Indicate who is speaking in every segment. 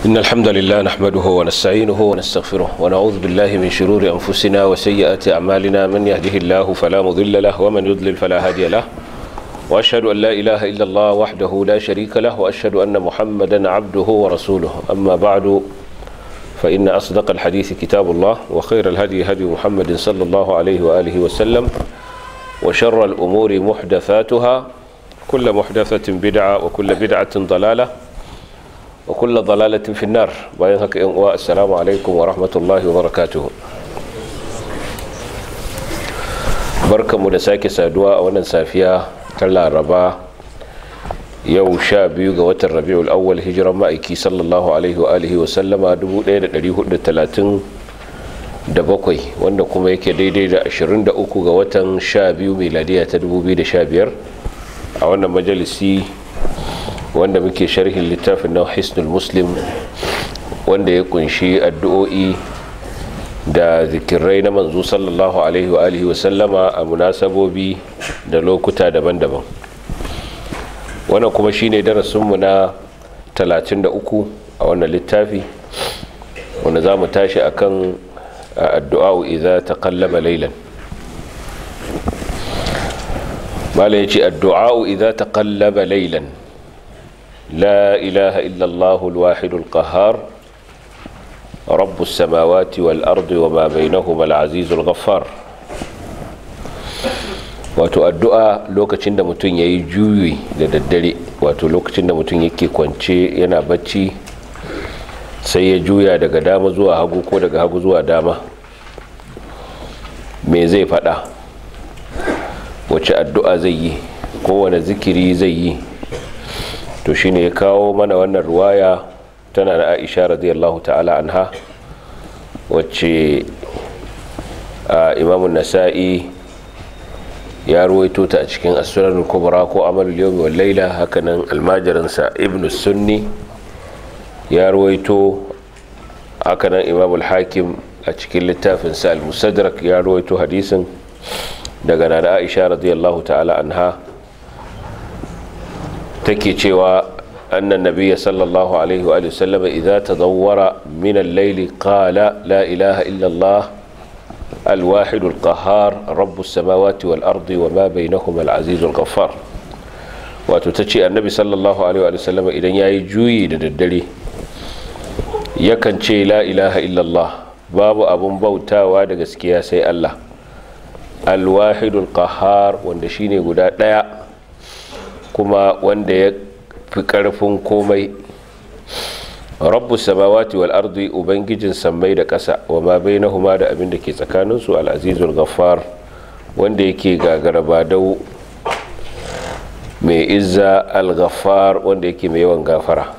Speaker 1: إن الحمد لله نحمده ونستعينه ونستغفره ونعوذ بالله من شرور أنفسنا وسيئات أعمالنا من يهده الله فلا مضل له ومن يضلل فلا هادي له وأشهد أن لا إله إلا الله وحده لا شريك له وأشهد أن محمدا عبده ورسوله أما بعد فإن أصدق الحديث كتاب الله وخير الهدي هدي محمد صلى الله عليه وآله وسلم وشر الأمور محدثاتها كل محدثة بدعة وكل بدعة ضلالة وكل ضلالة في النار باين السلام عليكم ورحمة الله وبركاته بركة مدساك سادوا أولا سافيا تلا ربا yau sha biyu ga watan rabi'ul awwal hijiran ma'aiki sallallahu alaihi wa alihi wa sallama 1437 wanda kuma yake daidai da 23 ga watan sha biyu miladiya ta 2015 a wannan majalisi wanda muke sharhin littafin na hisnul muslim wanda ya kunshi addu'o'i da zikirai na manzo sallallahu alaihi wa alihi wa sallama a munasabobi da lokuta daban-daban wannan kuma shine darasinmu na 33 a wannan littafi wanda za mu tashi akan addu'a idza taqallaba laylan mala yace addu'a idza taqallaba laylan la ilaha illa allah alwahid alqahhar رب السماوات والأرض وما بينهما العزيز الغفار wato addu'a lokacin da mutum ya yi juyi da daddare wato lokacin da mutum yake kwance yana bacci sai ya juya daga dama zuwa hagu ko daga hagu zuwa dama me zai fada wace addu'a zai yi kowane zikiri zai yi to shine ya kawo mana wannan ruwaya tana da aisha radiyallahu ta'ala anha wacce imamun nasa'i ya ruwaito ta a cikin asurar kubra ko amalul yawmi wal laila hakanan almajirinsa ibn sunni ya ruwaito hakanan imam al-hakim a cikin littafin sa al-musadrak ya ruwaito hadisin daga nana aisha radiyallahu ta'ala anha take cewa annan nabiyya sallallahu alaihi wa sallam idza tadawwara min al-layli qala la ilaha illa allah الواحد القهار رب السماوات والأرض وما بينهما العزيز الغفار wato ta ce annabi sallallahu alaihi wa sallam idan ya yi juyi da daddare yakan ce la ilaha illallah babu abun bautawa da gaskiya sai Allah alwahidul qahar wanda shine guda ɗaya kuma wanda ya fi ƙarfin komai rabbu samawati wal ardi ubangijin sammai da ƙasa wa ma bainahuma da abin da ke tsakaninsu al-azizul ghaffar wanda yake gagara badau mai izza al-ghaffar wanda yake mai yawan gafara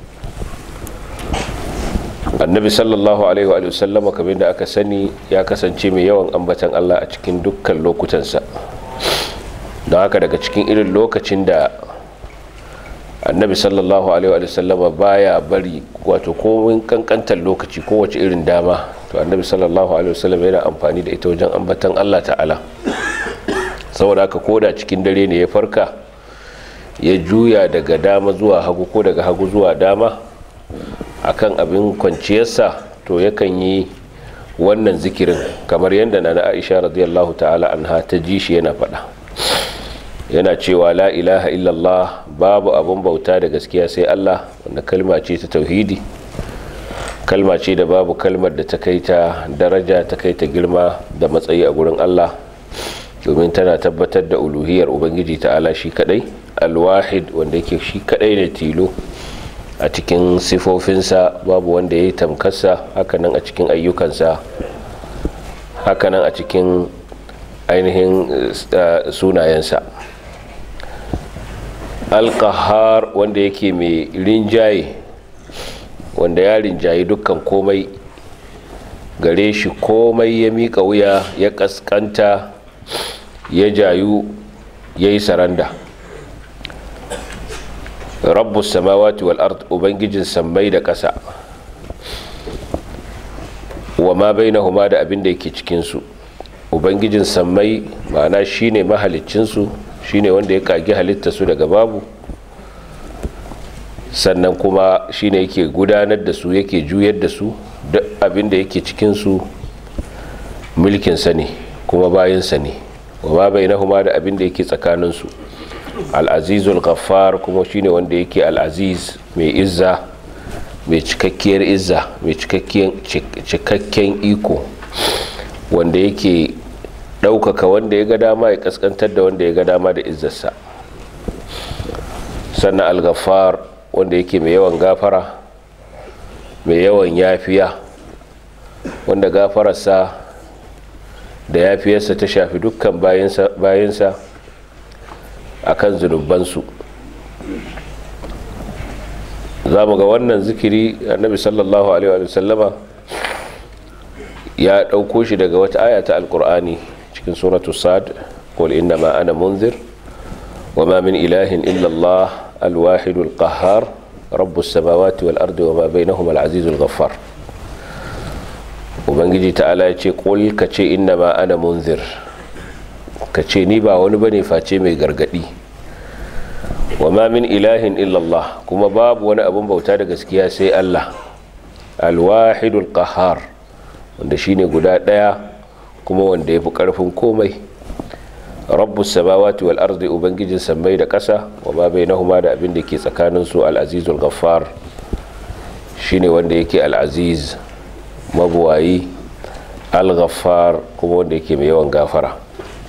Speaker 1: annabi sallallahu alaihi wa sallama kamar da aka sani ya kasance mai yawan ambatan Allah a cikin dukkan lokutansa don haka daga cikin irin lokacin da annabi sallallahu alaihi wa sallama baya bari wato komin kankantar lokaci kowace irin dama to annabi sallallahu alaihi wa sallama yana amfani da ita wajen ambatan Allah ta'ala saboda haka koda cikin dare ne ya farka ya juya daga dama zuwa hagu ko daga hagu zuwa dama akan abin kwanciyarsa to yakan yi wannan zikirin kamar yadda na Aisha radiyallahu ta'ala anha ta ji shi yana faɗa yana cewa la ilaha illallah babu abun bauta da gaskiya sai Allah wanda kalma ce ta tauhidi kalma ce da babu kalmar da ta kai ta daraja ta kai ta girma da matsayi a gurin Allah domin tana tabbatar da uluhiyar ubangiji ta'ala shi kadai alwahid wanda yake shi kadai ne tilo a cikin sifofinsa babu wanda ya yi tamkarsa hakanan a cikin ayyukansa hakanan a cikin ainihin sunayensa alkahar wanda yake mai rinjaye wanda ya rinjaye dukkan komai gare shi komai ya miƙa wuya ya ƙasƙanta ya jayu ya yi saranda rabbu samawati wal ard ubangijin sammai da ƙasa wa ma bainahuma da abin da yake cikinsu ubangijin sammai ma'ana shine mahaliccinsu shine wanda ya kagi halitta su daga babu sannan kuma shine yake gudanar da su yake juyar da su duk abin da yake cikinsu mulkinsa ne kuma bayansa ne wa ma bai nahuma da abin da yake tsakaninsu al'azizul ghaffar kuma shine wanda yake al'aziz mai izza mai cikakkiyar izza mai cikakken iko wanda yake ɗaukaka wanda ya ga dama ya kaskantar da wanda ya ga dama da izzarsa sannan al-ghaffar wanda yake mai yawan gafara mai yawan yafiya wanda gafararsa da yafiyarsa ta shafi dukkan bayansa a kan zunubansu za mu ga wannan zikiri annabi sallallahu alaihi wa sallama ya ɗauko shi daga wata aya ta alkur'ani cikin suratu sad qul innama ana munzir wa ma min ilahin illa allah alwahidul qahhar rabbus samawati wal ardi wa ma bainahuma al-azizul ghaffar ubangiji ta'ala ya ce qul ka ce innama ana munzir ka ce ni ba wani bane face mai gargadi wa ma min ilahin illallah kuma babu wani abun bauta da gaskiya sai Allah alwahidul qahhar wanda shine guda daya kuma wanda yafi karfin komai rabbus samawati wal ardi ubangijin sammai da ƙasa wa ma bainahuma da abin da ke tsakanin su al-azizul ghaffar shine wanda yake al-aziz mabuwayi al-ghaffar kuma wanda yake mai yawan gafara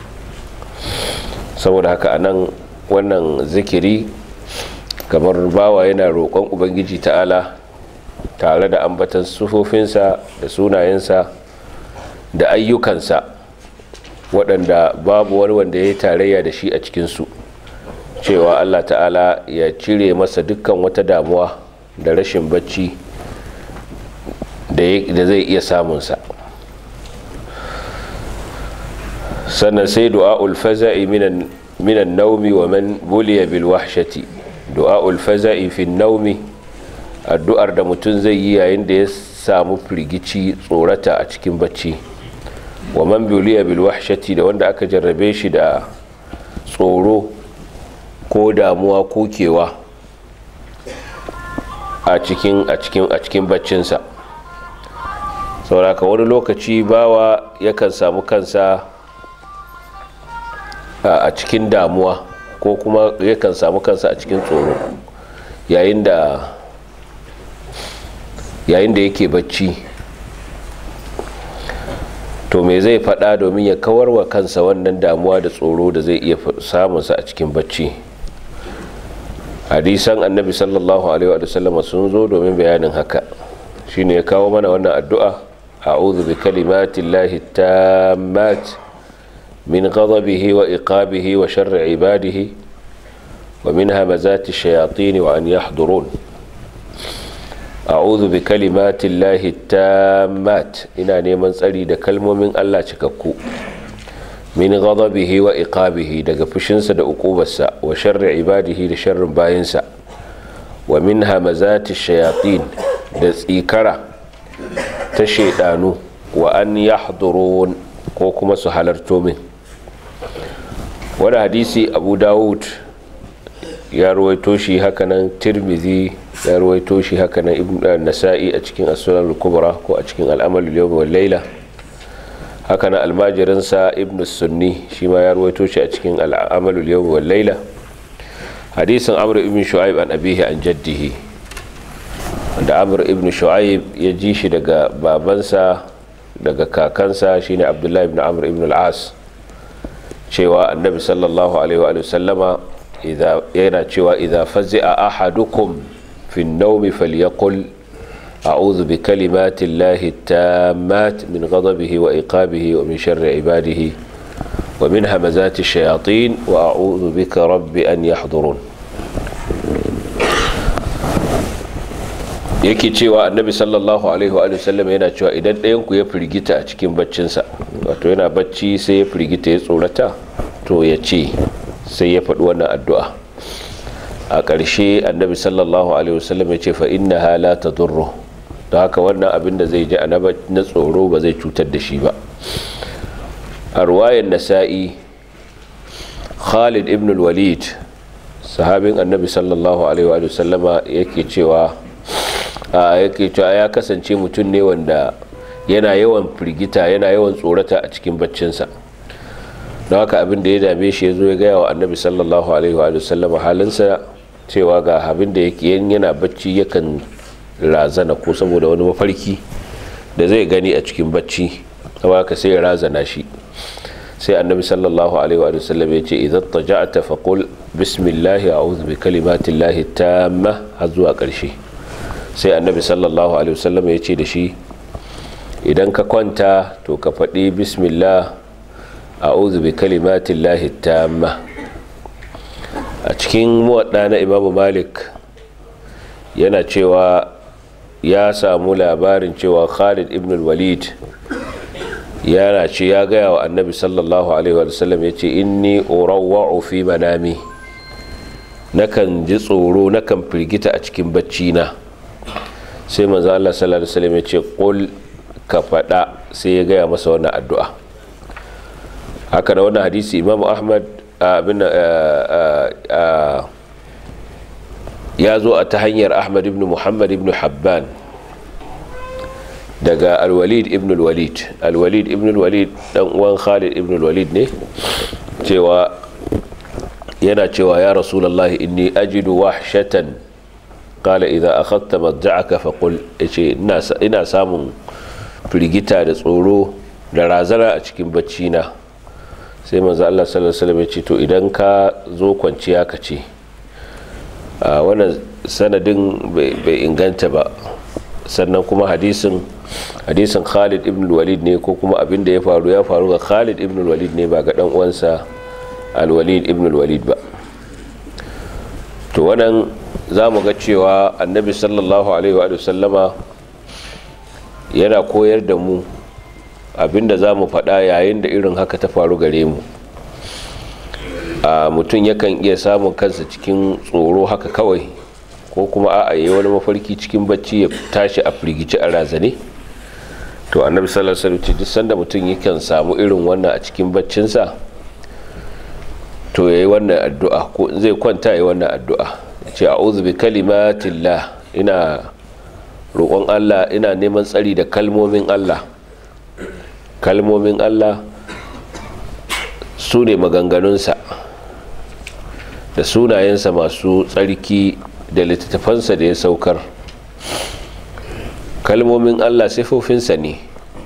Speaker 1: saboda haka anan wannan zikiri kamar bawa yana roƙon ubangiji ta'ala tare da ambatan sufofinsa da sunayensa da ayyukansa waɗanda babu wani wanda ya yi tarayya da shi a cikinsu cewa allah ta'ala ya cire masa dukkan wata damuwa da rashin bacci da zai iya samunsa sannan sai du'a'ul faza'i minan minan naumi wa man buliya bil wahshati du'a'ul faza'i fi naumi addu'ar da mutum zai yi yayin da ya samu firgici tsorata a cikin bacci wa man buliya bil wahshati da wanda aka jarrabe shi da tsoro ko damuwa ko kewa a cikin a cikin a cikin baccinsa sauraka wani lokaci bawa yakan samu kansa a cikin damuwa ko kuma yakan samu kansa a cikin tsoro yayin da yayin da yake bacci to me zai faɗa domin ya kawar wa kansa wannan damuwa da tsoro da zai iya samunsa a cikin bacci hadisan annabi sallallahu alaihi wa sallam sun zo domin bayanin haka shine ya kawo mana wannan addu'a a'udhu bi kalimatillahi tammat من غضبه وإقابه وشر عباده ومن همزات الشياطين وأن يحضرون أعوذ بكلمات الله التامات إنا نيمان تسألي دا كلمة من الله تككو من غضبه وإقابه دا فشنسا دا أقوبسا وشر عباده دا شر باينسا ومن همزات الشياطين دا سيكرة تشيطانو وأن يحضرون كوكما سحلرتو من wani hadisi abu dawud ya ruwaito shi hakanan tirmidhi ya ruwaito shi hakanan ibn nasa'i a cikin as-sunan kubra ko a cikin al-amal al-yawm wal layla hakanan almajirinsa ibn sunni shi ma ya ruwaito shi a cikin al-amal al-yawm wal layla hadisin amr ibn shu'aib an abihi an jaddihi wanda amr ibn shu'aib ya ji shi daga babansa daga kakansa shine abdullahi ibn amr ibn al-as cewa annabi sallallahu alaihi wa sallama yana cewa idza fazi'a ahadukum fi an-nawmi falyaqul a'udhu bi kalimati llahi tammat min ghadabihi wa iqabihi wa min sharri ibadihi wa min hamazati ash-shayatin wa a'udhu bika rabbi an yahdurun yake cewa annabi sallallahu alaihi wa sallam yana cewa idan ɗayan ku ya firgita a cikin baccinsa wato yana bacci sai ya firgita ya tsorata to ya ce sai ya faɗi wannan addu'a a ƙarshe annabi sallallahu alaihi wa sallam ya ce fa inna hala ta durro don haka wannan abin da zai ji a na tsoro ba zai cutar da shi ba a ruwayan nasa'i khalid ibn walid sahabin annabi sallallahu alaihi wa sallama yake cewa yake cewa ya kasance mutum ne wanda yana yawan firgita yana yawan tsorata a cikin baccinsa don haka abin da ya dame shi ya zo ya gaya wa annabi sallallahu alaihi wa sallama halinsa cewa ga abin da yake yana bacci yakan razana ko saboda wani mafarki da zai gani a cikin bacci haka sai ya razana shi sai annabi sallallahu alaihi wa sallam ya ce idan taja'ata faqul bismillah a'udhu bi kalimatillahi tamma har zuwa karshe sai annabi sallallahu alaihi wa sallam ya ce da shi idan ka kwanta to ka faɗi bismillah a'udhu bi kalimatillahi tamma a cikin muwadda na imamu malik yana cewa ya samu labarin cewa khalid ibn walid yana ce ya gaya wa annabi sallallahu alaihi wasallam ya ce inni urawwa'u fi manami nakan ji tsoro nakan firgita a cikin bacci na sai manzo Allah sallallahu alaihi wasallam ya ce qul ka fada sai ya gaya masa wannan addu'a haka da wannan hadisi imamu ahmad abin ya zo a ta hanyar ahmad ibn muhammad ibn habban daga alwalid ibn alwalid alwalid ibn alwalid dan uwan khalid ibn alwalid ne cewa yana cewa ya rasulullahi inni ajidu wahshatan qala idza akhadta madja'aka faqul yace ina samun firgita da tsoro da razana a cikin bacci na sai manzo Allah sallallahu alaihi wasallam ya ce to idan ka zo kwanciya ka ce a wannan sanadin bai inganta ba sannan kuma hadisin hadisin Khalid ibn Walid ne ko kuma abin da ya faru ya faru ga Khalid ibn Walid ne ba ga dan uwansa Al-Walid ibn Walid ba to wannan zamu ga cewa Annabi sallallahu alaihi wa sallama yana koyar da mu abinda za mu faɗa yayin da irin haka ta faru gare mu a mutum yakan iya samun kansa cikin tsoro haka kawai ko kuma a yi wani mafarki cikin bacci ya tashi a firgici a razane to annabi sallallahu alaihi wasallam duk sanda mutum yakan samu irin wannan a cikin baccinsa to yayi wannan addu'a ko zai kwanta yayi wannan addu'a ce a'udhu bi kalimatillah ina roƙon Allah ina neman tsari da kalmomin Allah kalmomin Allah su ne maganganunsa da sunayensa masu tsarki da littattafansa da ya saukar kalmomin Allah sifofinsa ne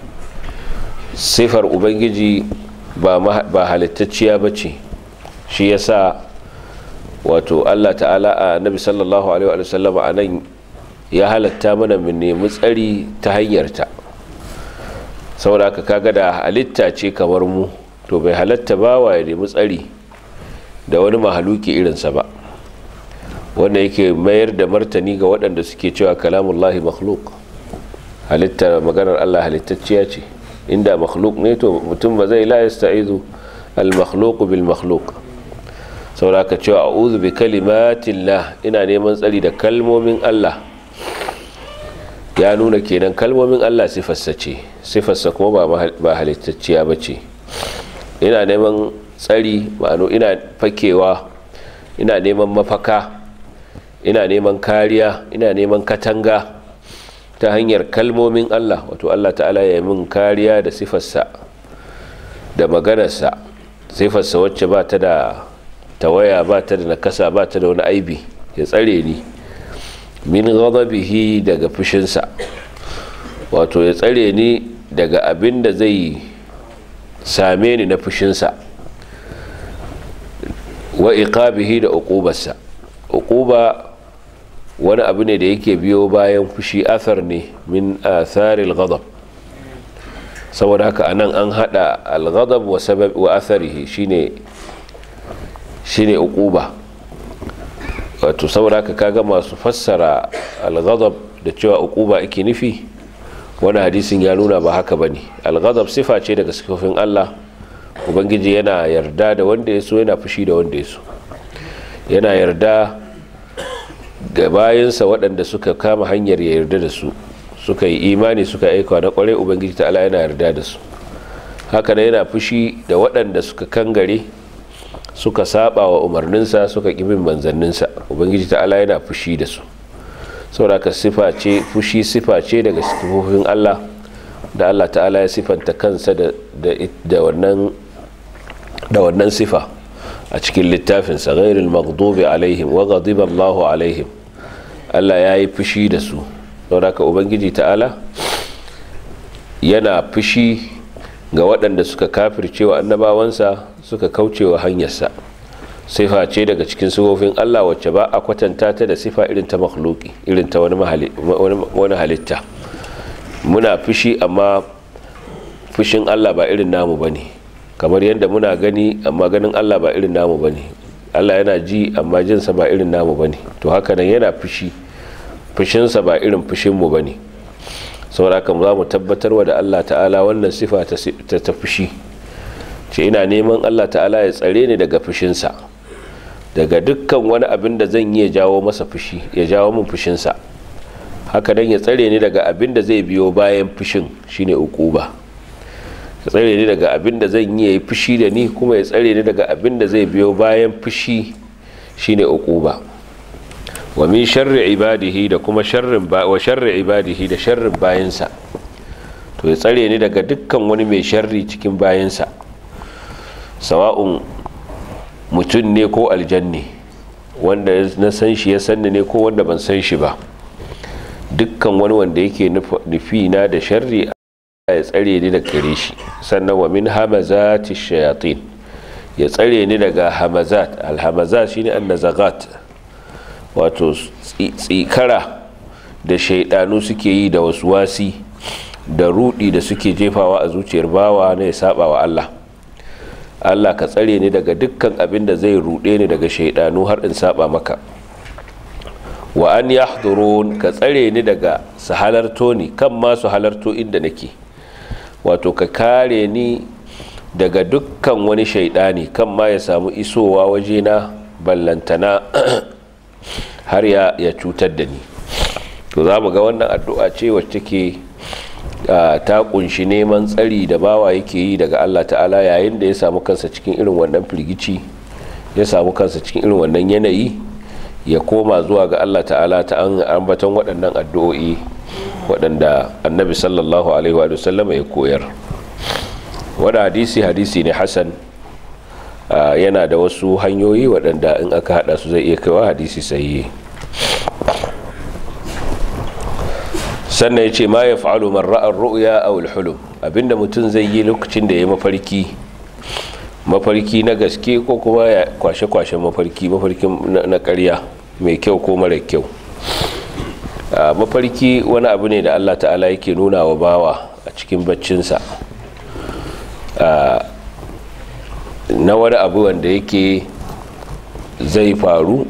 Speaker 1: sifar ubangiji ba halittacciya ba ce shi ya sa wato Allah ta'ala a nabi sallallahu alaihi wa sallama a nan ya halatta mana mu nemi tsari ta hanyarta saboda haka kaga da halitta ce kamar mu to bai halatta ba wa ya nemi tsari da wani mahaluki irinsa ba wanda yake mayar da martani ga waɗanda suke cewa kalamullahi makhluk halitta maganar Allah halittacciya ce inda makhluk ne to mutum ba zai la yasta'izu al makhluk bil makhluk saboda haka cewa a'udhu bi kalimatillah ina neman tsari da kalmomin Allah ya nuna kenan kalmomin Allah sifarsa ce sifarsa kuma ba halittacciya ba ce ina neman tsari ma'ano ina fakewa ina neman mafaka ina neman kariya ina neman katanga ta hanyar kalmomin Allah wato Allah ta'ala ya min kariya da sifarsa da maganarsa sifarsa wacce ba ta da tawaya ba ta da nakasa ba ta da wani aibi ya tsare ni min ghadabihi daga fushinsa wato ya tsare ni daga abin da zai same ni na fushinsa wa iqabihi da uqubarsa uquba wani abu ne da yake biyo bayan fushi athar ne min atharil ghadab saboda haka anan an hada al-ghadab wa sabab wa atharihi shine shine uquba wato saboda haka kaga masu fassara al-ghadab da cewa uquba ake nufi wani hadisin ya nuna ba haka bane al-ghadab sifa ce daga sifofin Allah ubangiji yana yarda da wanda ya so yana fushi da wanda ya so yana yarda ga bayansa waɗanda suka kama hanyar ya yarda da su suka yi imani suka aika na kwarai ubangiji ta'ala yana yarda da su haka yana fushi da waɗanda suka kangare suka saba wa umarninsa suka ƙi bin manzanninsa ubangiji ta'ala yana fushi da su saboda ka sifa ce fushi sifa ce daga sifofin Allah da Allah ta'ala ya sifanta kansa da da wannan da wannan sifa a cikin littafinsa ghairil maghdubi alaihim wa ghadiba Allahu alaihim Allah ya yi fushi da su saboda ka ubangiji ta'ala yana fushi ga waɗanda suka kafircewa annabawansa suka kaucewa hanyarsa sifa ce daga cikin sifofin Allah wacce ba a kwatanta ta da sifa irin ta makhluki irin ta wani halitta muna fushi amma fushin Allah ba irin namu bane kamar yadda muna gani amma ganin Allah ba irin namu bane Allah yana ji amma jinsa ba irin namu bane to haka nan yana fushi fushinsa ba irin fushinmu bane saboda haka za mu tabbatarwa da Allah ta'ala wannan sifa ta ta fushi ce ina neman Allah ta'ala ya tsare ni daga fushinsa daga dukkan wani abin da zan iya jawo masa fushi ya jawo min fushinsa haka dan ya tsare ni daga abin da zai biyo bayan fushin shine ukuba ya tsare ni daga abin da zan yi fushi da ni kuma ya tsare ni daga abin da zai biyo bayan fushi shine ukuba wa min sharri ibadihi da kuma sharrin ba wa sharri ibadihi da sharrin bayansa to ya tsare ni daga dukkan wani mai sharri cikin bayansa sawa'un mutum ne ko aljanni wanda na san shi ya sanni ne ko wanda ban san shi ba dukkan wani wanda yake nufi na da sharri ya tsare ni daga gare shi sannan wa min hamazati shayatin ya tsare ni daga hamazat alhamazat shine annazagat wato tsikara da shaidanu suke yi da wasu wasi da rudi da suke jefawa a zuciyar bawa na ya saba wa Allah Allah ka tsare ni daga dukkan abin da zai rude ni daga shaidanu har in saba maka wa an yahdurun ka tsare ni daga su halarto ni kan ma su halarto inda nake wato ka kare ni daga dukkan wani shaidani kan ma ya samu isowa wajena ballantana har ya, ya cutar da ni to za mu ga wannan addu'a ce wacce take ta kunshi neman tsari da bawa yake yi daga Allah ta'ala yayin da ya samu kansa cikin irin wannan firgici ya samu kansa cikin irin wannan yanayi ya koma zuwa ga Allah ta'ala ta an ambaton waɗannan addu'o'i waɗanda annabi sallallahu alaihi wa sallam ya koyar wani hadisi hadisi ne hasan yana da wasu hanyoyi waɗanda in aka haɗa su zai iya kaiwa hadisi sahihi sannan ya ce ma ya fa'alu man ra'ar ru'ya aw al-hulum abinda mutum zai yi lokacin da ya mafarki mafarki na gaske ko kuma ya kwashe-kwashe mafarki mafarki na ƙarya mai kyau ko mara kyau mafarki wani abu ne da Allah ta'ala yake nuna wa bawa a cikin baccinsa na wani abu wanda yake zai faru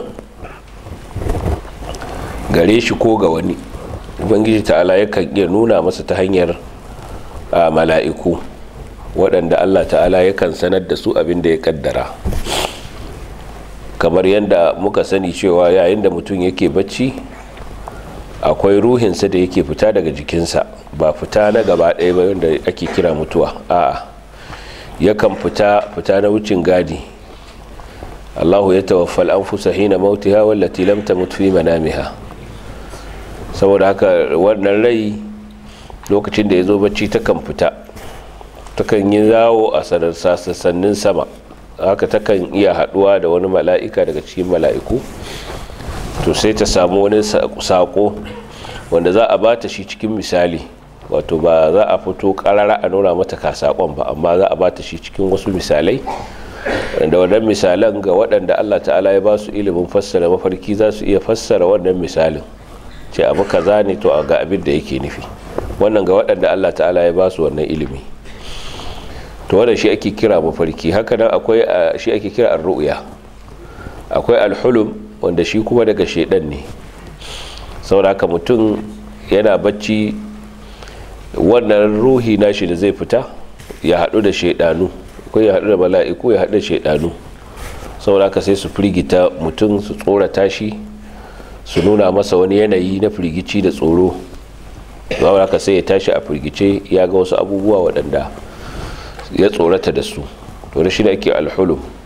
Speaker 1: gare shi ko ga wani ubangiji ta'ala yakan iya nuna masa ta hanyar mala'iku waɗanda allah ta'ala yakan sanar da su abin da ya kaddara kamar yadda muka sani cewa yayin da mutum yake bacci akwai ruhinsa da yake fita daga jikinsa ba fita na gaba ɗaya ba wanda ake kira mutuwa a'a yakan fita fita na wucin gadi allahu ya tawaffal an fusa hina mautiha wallati lam tamut fi manamiha saboda haka wannan rai lokacin da ya zo bacci takan fita takan yi zawo a sassanin sama haka takan iya haduwa da wani mala'ika daga cikin mala'iku to sai ta samu wani sako wanda za a bata shi cikin misali wato ba za a fito karara a nuna mata ka sakon ba amma za a bata shi cikin wasu misalai da wannan misalan ga waɗanda allah ta'ala ya ba su ilimin fassara mafarki za su iya fassara wannan misalin ce abu kaza ne to ga abin da yake nufi wannan ga waɗanda Allah ta'ala ya ba su wannan ilimi to wannan shi ake kira mafarki haka nan akwai shi ake kira ar-ru'ya akwai al-hulum wanda shi kuma daga shedan ne saboda haka mutum yana bacci wannan ruhi nashi da zai fita ya haɗu da shedanu ko ya haɗu da mala'iku ya haɗu da shedanu saboda haka sai su firgita mutum su tsorata shi su nuna masa wani yanayi na firgici da tsoro zuwa haka sai ya tashi a firgice ya ga wasu abubuwa waɗanda ya tsorata da su to da shi da ake alhulum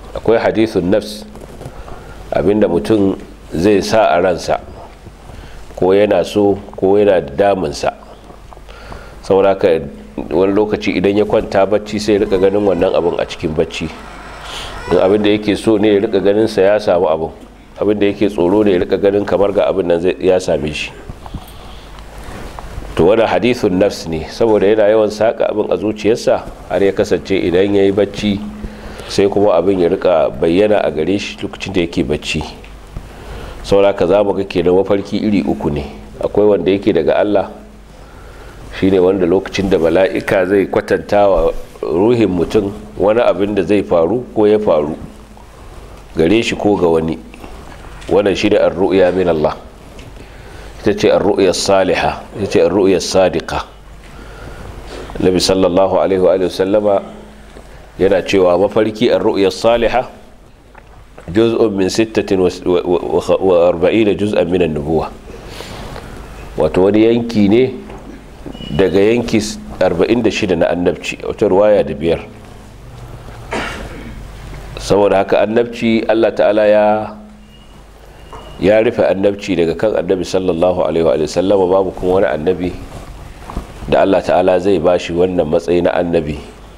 Speaker 1: akwai hadithun nafs abinda mutum zai sa a ransa ko yana so ko yana da damunsa saboda ka wani lokaci idan ya kwanta bacci sai rika ganin wannan abin a cikin bacci in abin da yake so ne ya rika ganin sa ya samu abin abin da yake tsoro ne ya rika ganin kamar ga abin nan ya same shi to wani hadithun nafs ne saboda yana yawan saka abin a zuciyarsa har ya kasance idan ya yi bacci sai kuma abin ya rika bayyana a gare shi lokacin da yake bacci saboda ka za mu ga kenan mafarki iri uku ne akwai wanda yake daga Allah shine wanda lokacin da mala'ika zai kwatanta wa ruhin mutum wani abin da zai faru ko ya faru gare shi ko ga wani wannan shi da ar-ru'ya min Allah ita ce ar-ru'ya salihah ita ce ar-ru'ya sadiqa Nabi sallallahu alaihi wa sallama yana cewa mafarki ar-ru'ya salihah juz'un min 46 juz'an min an-nubuwah wato wani yanki ne daga yanki 46 na annabci wata ruwaya da biyar saboda haka annabci allah ta'ala ya ya rufe annabci daga kan annabi sallallahu alaihi wa sallama babu kuma wani annabi da allah ta'ala zai bashi wannan matsayi na annabi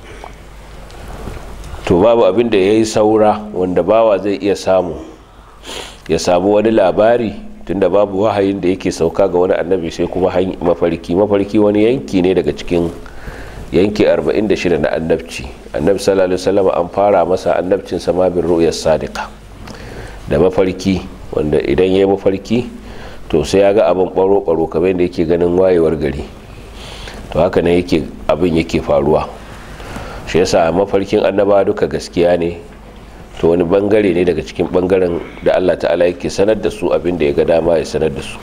Speaker 1: to babu abin da ya yi saura wanda bawa zai iya samu ya samu wani labari tunda babu wahayin da yake sauka ga wani annabi sai kuma mafarki mafarki wani yanki ne daga cikin yanki 46 na annabci annabi sallallahu alaihi wasallam an fara masa annabcin sama bin ru'yas sadiqa da mafarki wanda idan yayi mafarki to sai ya ga abin baro baro kamar yadda yake ganin wayewar gari to haka ne yake abin yake faruwa shi yasa mafarkin annaba duka gaskiya ne to wani bangare ne daga cikin bangaren da Allah ta'ala yake sanar da su abin da ya ga dama ya sanar da su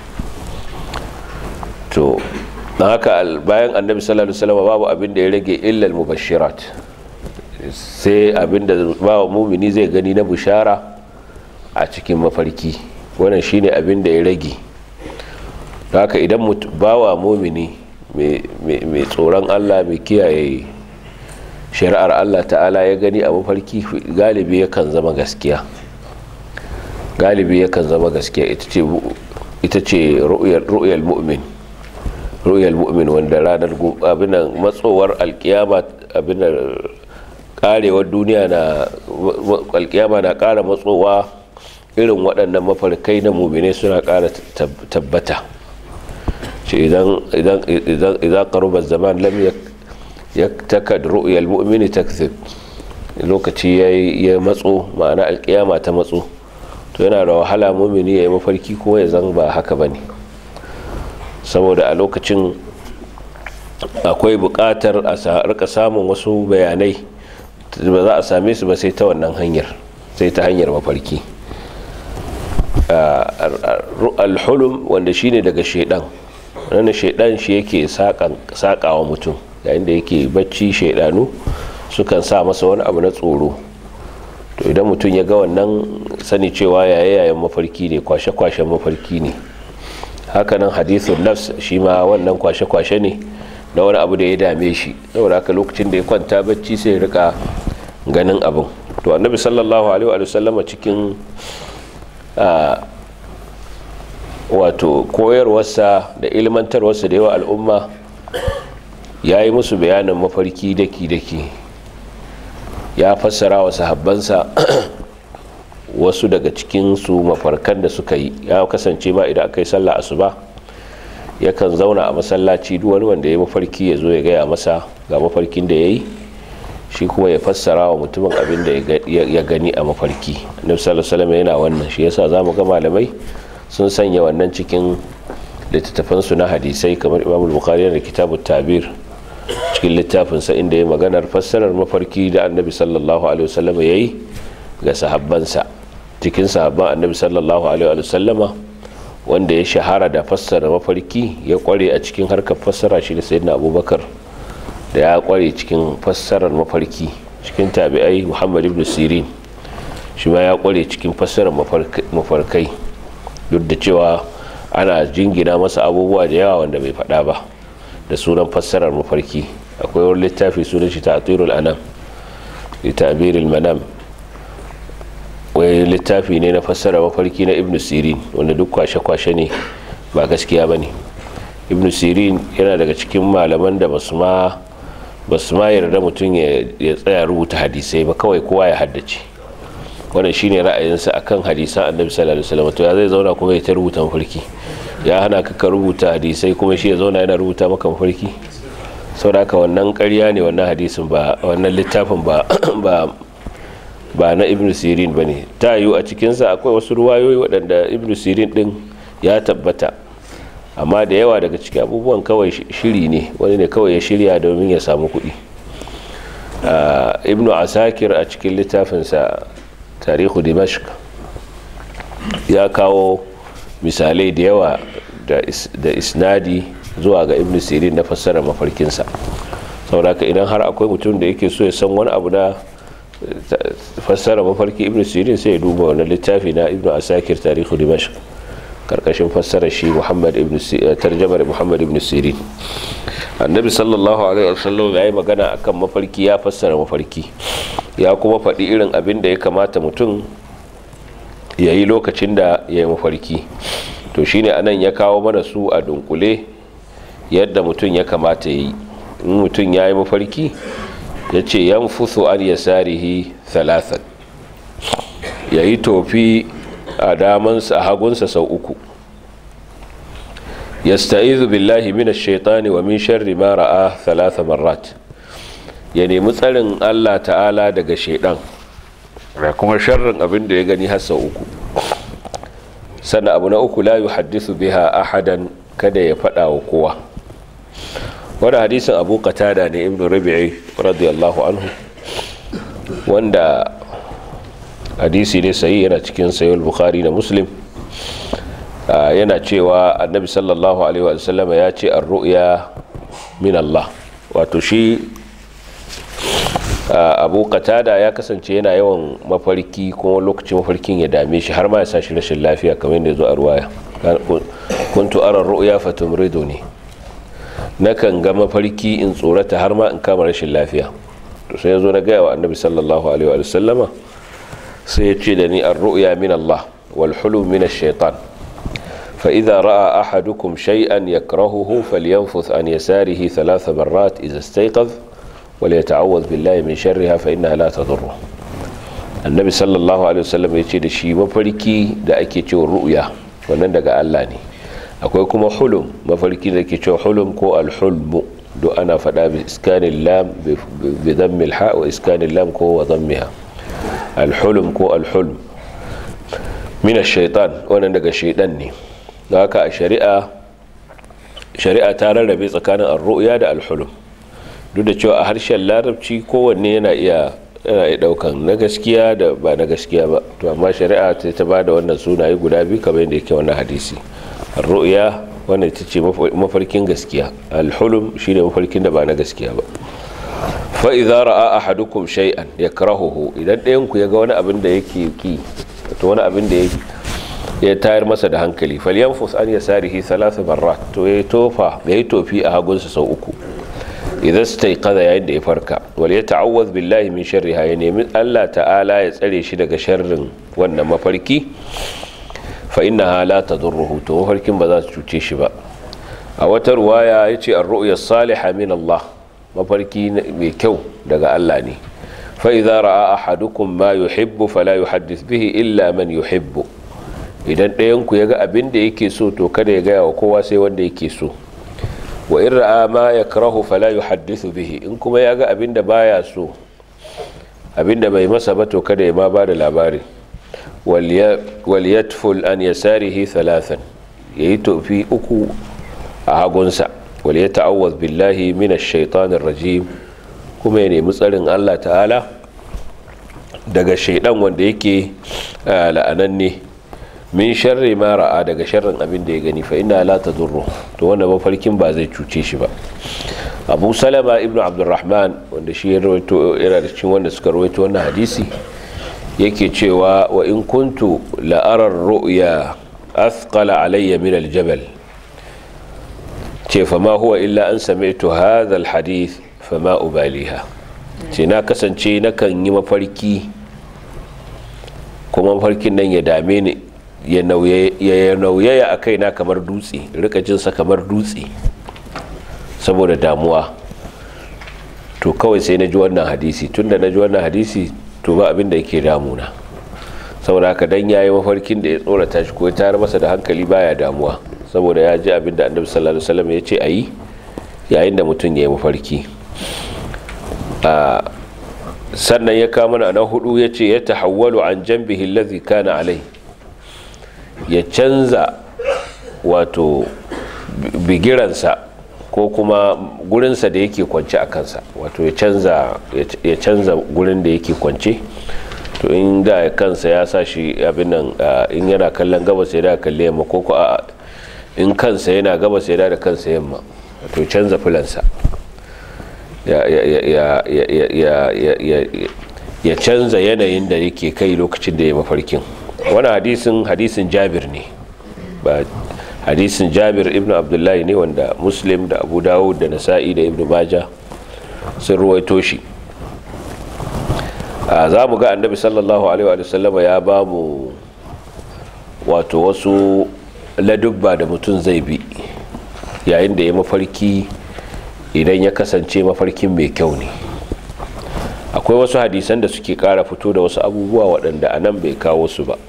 Speaker 1: to don haka bayan annabi sallallahu alaihi wasallam babu abin da ya rage illal mubashirat sai abin da bawa mumini zai gani na bushara a cikin mafarki wannan shine abin da ya rage don haka idan bawa mumini mai tsoron Allah mai kiyaye shari'ar Allah ta'ala ya gani a mafarki galibi yakan zama gaskiya galibi yakan zama gaskiya ita ce ru'yal mu'min ru'yal mu'min wanda ranar abinan matsowar alkiyama abinan karewar duniya na alkiyama na kara matsowa irin waɗannan mafarkai na muminai suna kara tabbata ce idan karubar zaman lam ya takad ru'yal mu'mini takzib lokaci ya matso ma'ana alkiyama ta matso to yana da wahala mumini ya yi mafarki ko ya zan ba haka ba ne saboda a lokacin akwai buƙatar a rika samun wasu bayanai ba za a same su ba sai ta wannan hanyar sai ta hanyar mafarki alhulum wanda shine daga shaidan wannan shaidan shi yake saƙawa mutum yayin da yake bacci shaidanu sukan sa masa wani abu na tsoro to idan mutum ya ga wannan sani cewa yaye yayan mafarki ne kwashe-kwashen mafarki ne hakanan hadithun nafs shi ma wannan kwashe-kwashe ne na wani abu da ya dame shi saboda haka lokacin da ya kwanta bacci sai rika ganin abin to annabi sallallahu alaihi wa sallama cikin wato koyarwarsa da ilmantarwarsa da yawa al'umma ya yi musu bayanin mafarki daki-daki ya fassara wa sahabbansa wasu daga cikinsu mafarkan da suka yi ya kasance ma idan aka yi sallah asuba yakan zauna a masallaci duk wani wanda ya mafarki ya zo ya gaya masa ga mafarkin da ya yi shi kuma ya fassara wa mutumin abin da ya gani a mafarki annabi sallallahu alaihi yana wannan shi yasa zamu ga malamai sun sanya wannan cikin littattafansu na hadisai kamar imam bukhari da kitabut tabir cikin littafinsa inda ya maganar fassarar mafarki da annabi sallallahu alaihi wasallam ya yi ga sahabbansa cikin sahabban annabi sallallahu alaihi wasallama wanda ya shahara da fassara mafarki ya kware a cikin harkar fassara shi da sayyidina abubakar da ya kware cikin fassarar mafarki cikin tabi'ai muhammad ibn sirin shi ma ya kware cikin fassarar mafarkai duk da cewa ana jingina masa abubuwa da yawa wanda bai faɗa ba da sunan fassarar mafarki akwai wani littafi sunan shi ta'atirul anam li ta'biril manam littafi ne na fassara mafarki na ibn sirin wanda duk kwashe-kwashe ne ba gaskiya ba ne ibn sirin yana daga cikin malaman da basu ma basu ma yarda mutum ya tsaya rubuta hadisai ba kawai kowa ya haddace wannan shine ra'ayinsa akan hadisan annabi sallallahu alaihi wasallam to ya zai zauna kuma ya ta rubuta mafarki ya hana ka rubuta hadisai kuma shi ya zauna yana rubuta maka mafarki saboda haka wannan ƙarya ne wannan hadisin ba wannan littafin ba ba ba na ibn sirin ba ne ta yiwu a cikinsa akwai wasu ruwayoyi waɗanda ibn sirin ɗin ya tabbata amma da yawa daga cikin abubuwan kawai shiri ne wani ne kawai ya shirya domin ya samu kuɗi ibn asakir a cikin littafinsa tarihu dimashq ya kawo misalai da yawa da isnadi zuwa ga ibn sirin na fassara mafarkinsa saboda idan har akwai mutum da yake so ya san wani abu na fassara mafarki ibn sirin sai ya duba wani littafi na ibn asakir tarihu dimashq karkashin fassara shi muhammad ibn tarjamar muhammad ibn sirin annabi sallallahu alaihi wasallam ya yi magana akan mafarki ya fassara mafarki ya kuma faɗi irin abin da ya kamata mutum ya yi lokacin da ya yi mafarki to shine anan ya kawo mana su a dunkule yadda mutum ya kamata ya yi in mutum ya yi mafarki ya ce yan fuso an ya sarihi thalathan ya yi tofi a damansa a hagunsa sau uku ya sta'izu billahi mina shaitani wa min sharri ma ra'a thalatha marrat ya nemi tsarin allah ta'ala daga shaidan da kuma sharrin abin da ya gani har sau uku sannan abu na uku la yuhaddisu biha ahadan kada ya faɗa wa kowa wani hadisin abu qatada ne ibn rabi'i radiyallahu anhu wanda hadisi ne sayi yana cikin sayul bukhari da muslim yana cewa annabi sallallahu alaihi wa sallama ya ce ar-ru'ya min Allah wato shi abu qatada ya kasance yana yawan mafarki kuma lokacin mafarkin ya dame shi har ma ya sa shi rashin lafiya kamar yadda ya zo a ruwaya kuntu ara ru'ya fatumriduni nakan ga mafarki in tsorata har ma in kama rashin lafiya to sai yazo na gaya wa annabi sallallahu alaihi wa sallama sai ya ce da ni ar-ru'ya min Allah wal hulum min ash-shaytan fa idza ra'a ahadukum shay'an yakrahuhu falyanfuth an yasarihi thalath marrat idza istayqadh wal yata'awwadh billahi min sharriha fa innaha la tadurru annabi sallallahu alaihi wasallam ya ce da shi mafarki da ake cewa ru'ya wannan daga Allah ne akwai kuma hulum mafarki da ke cewa hulum ko alhulmu duk ana faɗa bi iskanin lam bi dhammil ha wa iskanin lam ko wa dhammiha alhulum ko alhulm min ash-shaytan wannan daga shaydan ne don haka a shari'a shari'a ta rarrabe tsakanin ar-ru'ya da alhulum duk da cewa a harshen larabci kowanne yana iya yana iya daukan na gaskiya da ba na gaskiya ba to amma shari'a ta ta bada wannan sunaye guda biyu kamar yadda yake wannan hadisi ar-ru'ya wannan ita ce mafarkin gaskiya al-hulum shine mafarkin da ba na gaskiya ba fa idza ra'a ahadukum shay'an yakrahuhu idan ɗayan ku yaga wani abin da yake ki to wani abin da yake ya tayar masa da hankali falyanfus an yasarihi thalatha marrat to yayi tofa yayi tofi a hagunsa sau uku idan staiqadha yayin da ya farka wal yata'awwadh billahi min sharriha ya nemi Allah ta'ala ya tsare shi daga sharrin wannan mafarki fa innaha la tadurruhu to mafarkin ba za su cuce shi ba a wata ruwaya yace ar-ru'ya salihah min Allah mafarki mai kyau daga Allah ne fa idza ra'a ahadukum ma yuhibbu fala yuhaddith bihi illa man yuhibbu idan ɗayan ku yaga abin da yake so to kada ya gaya wa kowa sai wanda yake so wa in ra'a ma yakrahu fala yuhaddithu bihi in kuma ya ga abinda baya so abinda bai masa ba to kada ya ma bada labari wal yatful an yasarihi thalathan yayi tofi uku a hagunsa wal yata'awwadh billahi minash shaitanir rajim kuma ya nemi tsarin Allah ta'ala daga shaidan wanda yake la'ananne min sharri ma ra'a daga sharrin abin da ya gani fa inna la tadurru to wanda mafarkin ba zai cuce shi ba abu salama ibnu abdurrahman wanda shi ya rawaito yana da cikin wanda suka rawaito wannan hadisi yake cewa wa in kuntu la ara ru'ya athqala alayya min aljabal ce fa ma huwa illa an sami'tu hadha alhadith fa ma ubaliha ce na kasance nakan yi mafarki ko kuma mafarkin nan ya dame ni ya nauyaya a kaina kamar dutse rika jinsa kamar dutse saboda damuwa to kawai sai na ji wannan hadisi tunda na ji wannan hadisi to ba abin da yake damuna saboda haka dan yayi mafarkin da ya tsorata shi ko ya tayar masa da hankali baya damuwa saboda ya ji abin da annabi sallallahu alaihi wasallam ya ce ayi yayin da mutum ya yi mafarki sannan ya kama na hudu ya ce ya tahawwalu an jambihi allazi kana alai ya canza wato bigiransa ko kuma gurinsa da yake kwance a kansa wato ya canza gurin da yake kwance to in da kansa ya sa shi abin nan in yana kallon gabas ya da kalle yamma ko ko a in kansa yana gabas ya da kansa yamma to canza filansa ya canza yanayin da yake kai lokacin da ya mafarkin wani hadisin hadisin jabir ne ba hadisin jabir ibn abdullahi ne wanda muslim da abu dawud da nasa'i da ibn baja sun ruwaito shi za mu ga annabi sallallahu alaihi wa sallama ya ba mu wato wasu ladubba da mutum zai bi yayin da ya mafarki idan ya kasance mafarkin mai kyau ne akwai wasu hadisan da suke kara fito da wasu abubuwa waɗanda a nan bai kawo su ba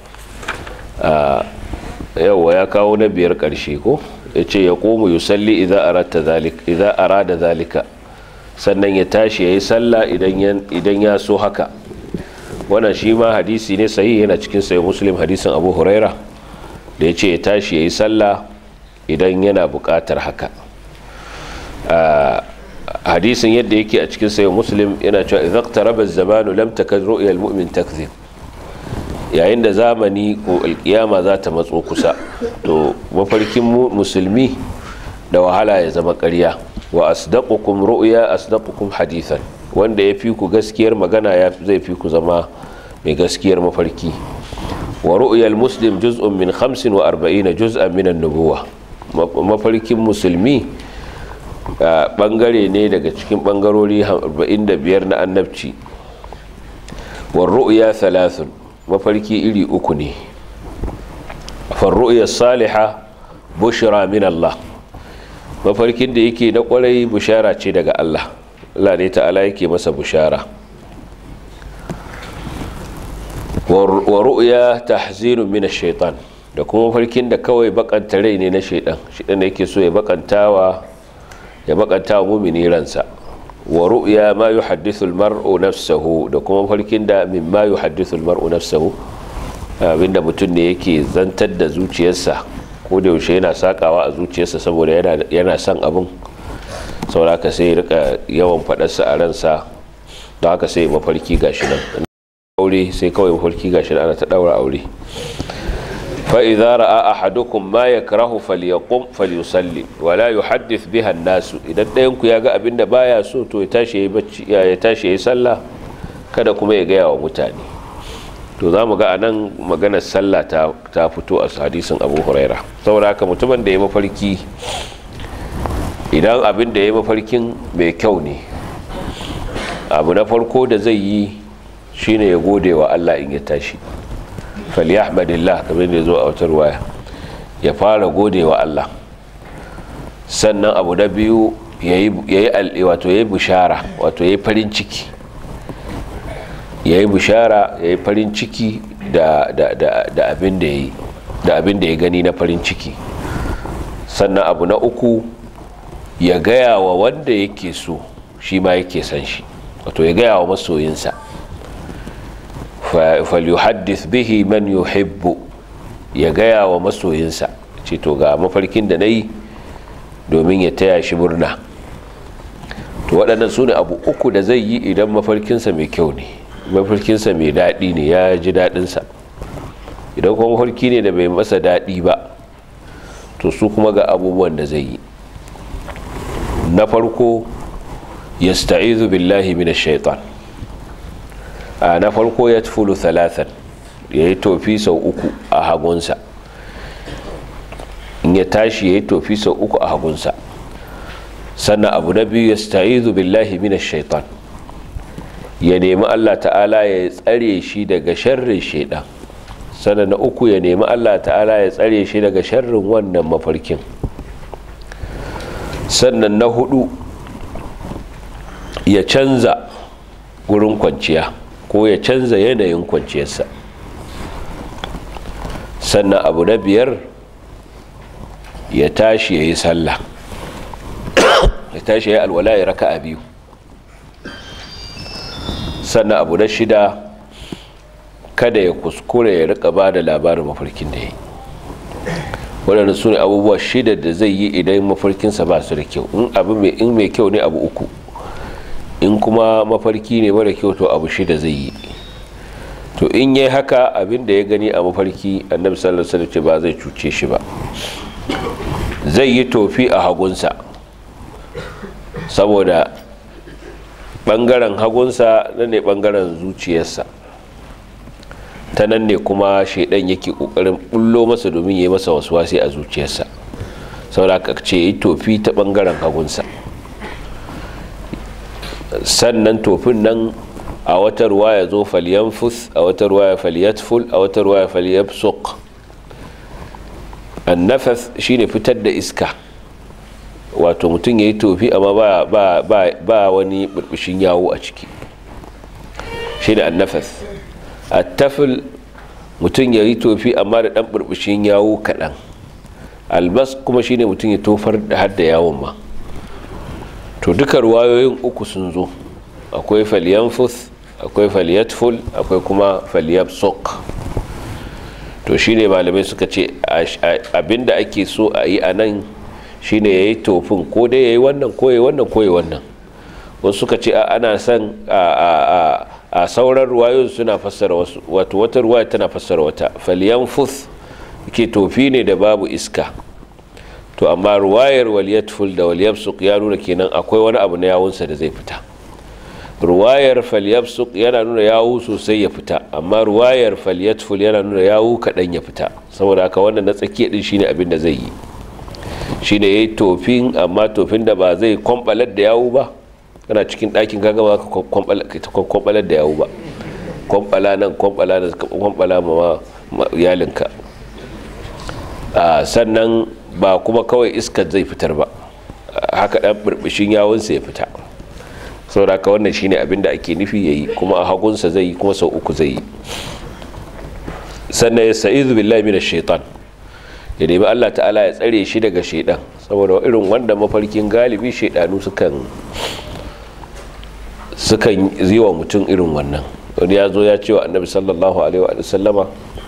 Speaker 1: yauwa ya kawo na biyar ƙarshe ko ya ce ya komu yi salli idan arada zalika sannan ya tashi ya yi sallah idan ya so haka wannan shi ma hadisi ne sahi yana cikin sayi muslim hadisin abu huraira da ya ce ya tashi ya yi sallah idan yana buƙatar haka hadisin yadda yake a cikin sayi muslim yana cewa idan taraba zamanu lam takad ru'yal mu'min takzib yayin da zamani ko alkiyama za ta matso kusa to mafarkin musulmi da wahala ya zama ƙarya wa asdaqukum ru'ya asdaqukum hadithan wanda ya fi ku gaskiyar magana ya zai fi ku zama mai gaskiyar mafarki wa ru'yal muslim juz'un min 45 juz'an min an-nubuwa mafarkin musulmi bangare ne daga cikin bangarori 45 na annabci wa ru'ya thalathun mafarki iri uku ne farru'ya saliha bushra min Allah mafarkin da yake na kwarai bushara ce daga Allah Allah ne ta'ala yake masa bushara wa ru'ya tahzirun min ash-shaytan da kuma mafarkin da kawai bakanta rai ne na shaidan shaidan da yake so ya bakantawa ya bakantawa mumini ransa wa ru'ya ma yuhaddithu al-mar'u nafsahu da kuma farkin da mimma yuhaddithu al-mar'u nafsahu abinda mutum ne yake zantar da zuciyarsa ko da yaushe yana sakawa a zuciyarsa saboda yana yana son abin saboda haka sai rika yawan fadarsa a ransa don haka sai mafarki gashi nan aure sai kawai mafarki gashi nan ana ta daura aure فإذا رأى أحدكم ما يكره فليقم فليصلي ولا يحدث بها الناس idan ɗayan ku ya ga abin da baya so to ya tashi yayi bacci ya tashi yayi sallah kada kuma ya gaya wa mutane to za mu ga anan maganar sallah ta ta fito a hadisin Abu Huraira saboda haka mutumin da ya mafarki idan abin da ya mafarkin mai kyau ne abu na farko da zai yi shine ya gode wa Allah in ya tashi falyahmadillah kamar da zo a wata ruwaya ya fara gode wa Allah sannan abu na biyu yayi wato yayi bishara wato yayi farin ciki yayi bishara yayi farin ciki da da da da abin da yayi da abin da ya gani na farin ciki sannan abu na uku ya gaya wa wanda yake so shi ma yake san shi wato ya gaya wa masoyinsa falyuhaddith bihi man yuhibbu ya gaya wa masoyinsa ce to ga mafarkin da na yi domin ya taya shi murna to waɗannan su ne abu uku da zai yi idan mafarkinsa mai kyau ne mafarkinsa mai daɗi ne ya ji daɗinsa idan kuma mafarki ne da bai masa daɗi ba to su kuma ga abubuwan da zai yi na farko yasta'izu billahi minash shaitan na farko ya tufulu talatan ya yi tofi sau uku a hagunsa in ya tashi ya yi tofi sau uku a hagunsa sannan abu na biyu ya sta'izu billahi minash shaitan ya nemi allah ta'ala ya tsare shi daga sharrin shaidan sannan na uku ya nemi allah ta'ala ya tsare shi daga sharrin wannan mafarkin sannan na hudu ya canza gurin kwanciya ko ya canza yanayin kwanciyarsa sannan abu na biyar ya tashi ya yi sallah ya tashi ya yi alwala ya raka a biyu sannan abu na shida kada ya kuskure ya rika ba da labarin mafarkin da ya yi waɗanda su ne abubuwa shida da zai yi idan mafarkinsa ba su da kyau in mai kyau ne abu uku in kuma mafarki ne mara kyau to abu shida zai yi to in yi haka abin da ya gani a mafarki annabi sallallahu alaihi wasallam ba zai cuce shi ba zai yi tofi a hagunsa saboda bangaren hagunsa na ne bangaren zuciyarsa ta nan ne kuma shaidan yake kokarin bullo masa domin ya yi masa wasi a zuciyarsa saboda ka ce yi tofi ta bangaren hagunsa sannan tofin nan a wata ruwa ya zo falyanfus a wata ruwa ya falyatful a wata ruwa ya falyabsuq annafas shine fitar da iska wato mutum ya yi tofi amma ba, ba, ba, ba wani burbushin yawo a ciki shi da annafas attafil mutum ya yi tofi amma da ɗan burbushin yawo kaɗan albas kuma shine mutum ya tofar da hadda yawon ma to duka ruwayoyin uku sun zo akwai falyanfus akwai falyatful akwai kuma falyabsuq to shine malamai suka ce abinda ake so a yi a nan shine ya yi tofin ko dai ya yi wannan ko ya wannan ko ya wannan wasu suka ce ana son a sauran ruwayoyin suna fassara wasu wato wata ruwaya tana fassara wata falyanfus ke tofi ne da babu iska to amma ruwayar waliyatful da waliyabsuq ya nuna kenan akwai wani abu na yawunsa da zai fita ruwayar falyabsuq yana nuna yawu sosai ya fita amma ruwayar falyatful yana nuna yawu kaɗan ya fita saboda haka wannan na tsakiya din shine abin da zai yi shine yayi tofin amma tofin da ba zai kwambalar da yawu ba kana cikin ɗakin kaga ba ka kwambalar da yawu ba kwambala nan kwambala nan kwambala ma iyalinka sannan ba kuma kawai iskar zai fitar ba haka ɗan burbushin yawunsa ya fita saboda haka wannan shine abin da ake nufi yayi kuma a hagunsa zai yi kuma sau uku zai yi sannan ya sa'izu billahi minash shaitan ya nemi Allah ta'ala ya tsare shi daga shaidan saboda irin wanda mafarkin galibi shaidanu sukan sukan yi wa mutum irin wannan wani ya zo ya ce wa annabi sallallahu alaihi wa sallama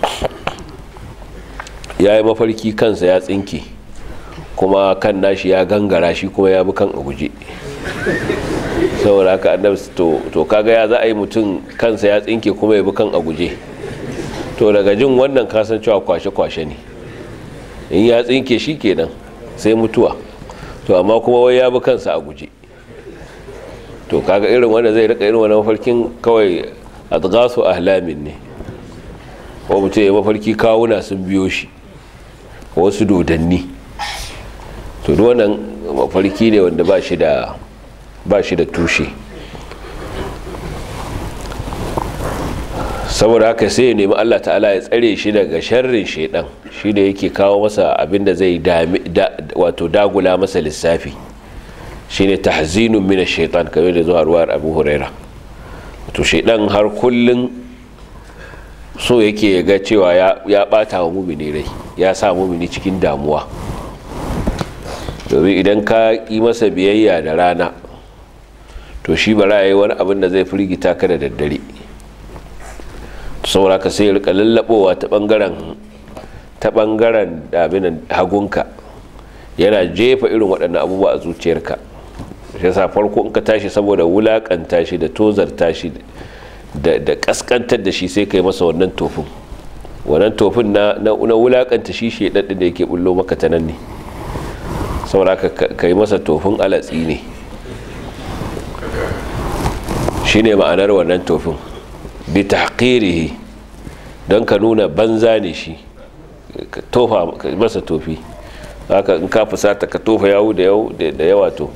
Speaker 1: ya yi mafarki kansa ya tsinke kuma kan nashi ya gangara shi kuma ya bi kan a guje saboda haka annabi to kaga ya za a yi mutum kansa ya tsinke kuma ya bi kan a guje to daga jin wannan kasancewa kwashe-kwashe ne in ya tsinke shi kenan sai mutuwa to amma kuma wai ya bi kansa a guje to kaga irin wanda zai rika irin wani mafarkin kawai adghasu ahlamin ne ko mutum ya mafarki kawuna sun biyo shi wasu dodanni to duk wannan mafarki ne wanda ba shi da ba shi da tushe saboda haka sai ya nemi Allah ta'ala ya tsare shi daga sharrin shaidan shi da yake kawo masa abin da zai wato dagula masa lissafi shine tahzinun min ash-shaytan kamar da zuwa ruwar Abu Huraira to shaidan har kullun so yake ga cewa ya bata wa mumini rai ya sa mumini cikin damuwa domin idan ka yi masa biyayya da rana to shi bara yayi wani abin da zai firgita ka da daddare saboda ka sai rika lallabowa ta bangaren ta bangaren dabinan hagunka yana jefa irin waɗannan abubuwa a zuciyarka shi yasa farko in ka tashi saboda wulakanta shi da tozarta shi da kaskantar da shi sai kai masa wannan tofin wannan tofin na na wulakanta shi shedaddin da yake bullo maka ta nan ne saboda ka yi masa tofin alatsi ne shine ma'anar wannan tofin bi tahqirihi don ka nuna banza ne shi ka tofa masa tofi haka in ka fusata ka tofa yawu da yawa to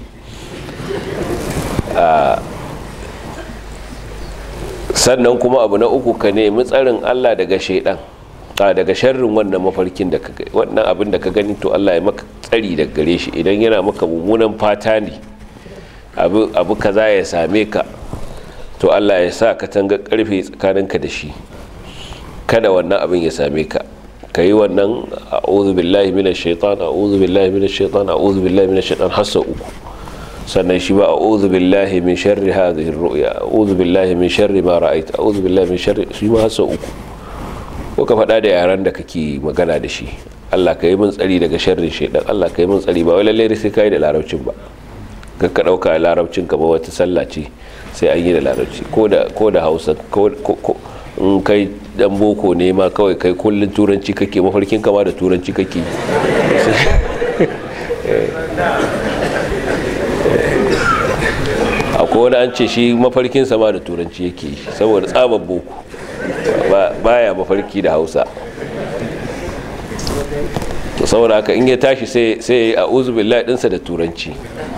Speaker 1: sannan kuma abu na uku ka nemi tsarin Allah daga shaidan a daga sharrin wannan mafarkin da ka wannan abin da ka gani to Allah ya maka tsari daga gare shi idan yana maka mummunan fata ne abu abu kaza ya same ka to Allah ya sa ka tanga karfe tsakaninka da shi kada wannan abin ya same ka ka yi wannan a'udhu billahi minash shaitan a'udhu billahi minash shaitan a'udhu billahi minash shaitan hasa uku sannan shi ba a'udhu billahi min sharri hadhihi ar-ru'ya a'udhu billahi min sharri ma ra'aytu a'udhu billahi min sharri shi ma hasa uku ko ka faɗa da yaran da kake magana da shi Allah ka yi min tsari daga sharrin shaitan Allah ka yi min tsari ba wai lalle sai kai da larabcin ba ka ka dauka larabcin ka ba wata sallah ce sai an yi da larabci ko da ko da Hausa ko in kai dan boko ne ma kawai kai kullun turanci kake mafarkin kama da turanci kake akwai wani an ce shi mafarkin sama da turanci yake saboda tsabar boko baya mafarki da hausa to saboda haka in ya tashi sai a uzubillah dinsa da turanci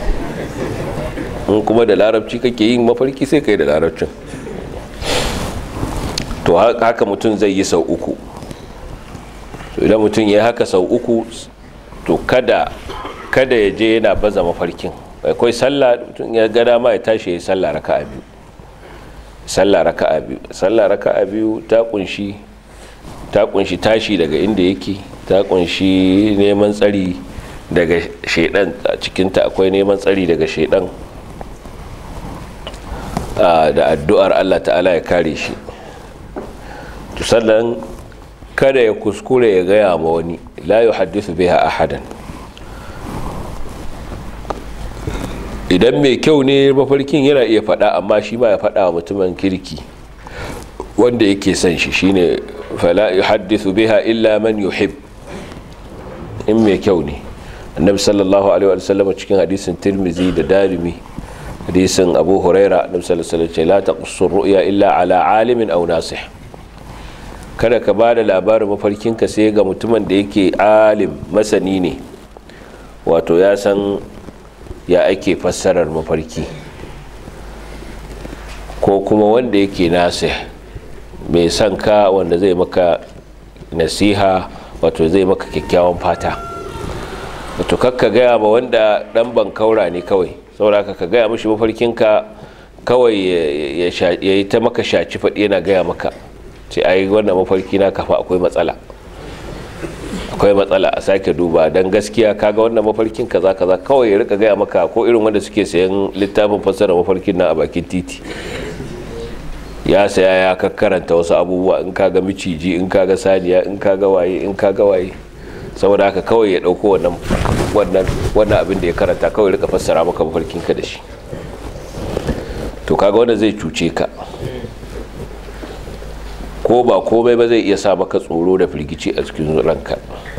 Speaker 1: in kuma da larabci kake yin mafarki sai kai da larabcin to haka mutum zai yi sau uku to idan mutum ya haka sau uku to kada kada ya je yana baza mafarkin akwai sallah mutum ya gada ma ya tashi ya yi sallah raka'a biyu sallah raka'a biyu sallah raka'a biyu ta kunshi ta kunshi tashi daga inda yake ta kunshi neman tsari daga shaidan a cikinta akwai neman tsari daga shaidan da addu'ar Allah ta'ala ya kare shi to sannan kada ya kuskure ya gaya ma wani la yuhaddithu biha ahadan idan mai kyau ne mafarkin yana iya faɗa amma shi ba ya faɗa wa mutumin kirki wanda yake son shi shine fala yuhaddithu biha illa man yuhib in mai kyau ne annabi sallallahu alaihi wa sallam cikin hadisin tirmizi da darimi hadisin abu huraira annabi sallallahu alaihi wa sallam la taqussu ru'ya illa ala alimin aw nasih kada ka bada labarin mafarkinka sai ga mutumin da yake alim masani ne wato ya san ya ake fassarar mafarki ko kuma wanda yake nasih mai son ka wanda zai maka nasiha wato zai maka kyakkyawan fata wato kakka gaya ma wanda dan bankaura ne kawai saboda ka gaya mashi mafarkinka kawai ya yi ta maka shaci faɗi yana gaya maka ce ai wannan mafarki na kafa akwai matsala akwai matsala a sake duba don gaskiya kaga wannan mafarkin kaza kaza kawai ya rika gaya maka ko irin wanda suke sayan littafin fassara mafarkin na a bakin titi ya saya ya kakkaranta wasu abubuwa in kaga miciji in kaga saniya in kaga waye in kaga waye saboda haka kawai ya dauko wannan wannan wannan abin da ya karanta kawai rika fassara maka mafarkin ka da shi to kaga wanda zai cuce ka ko ba komai ba zai iya sa maka tsoro da firgici a cikin ranka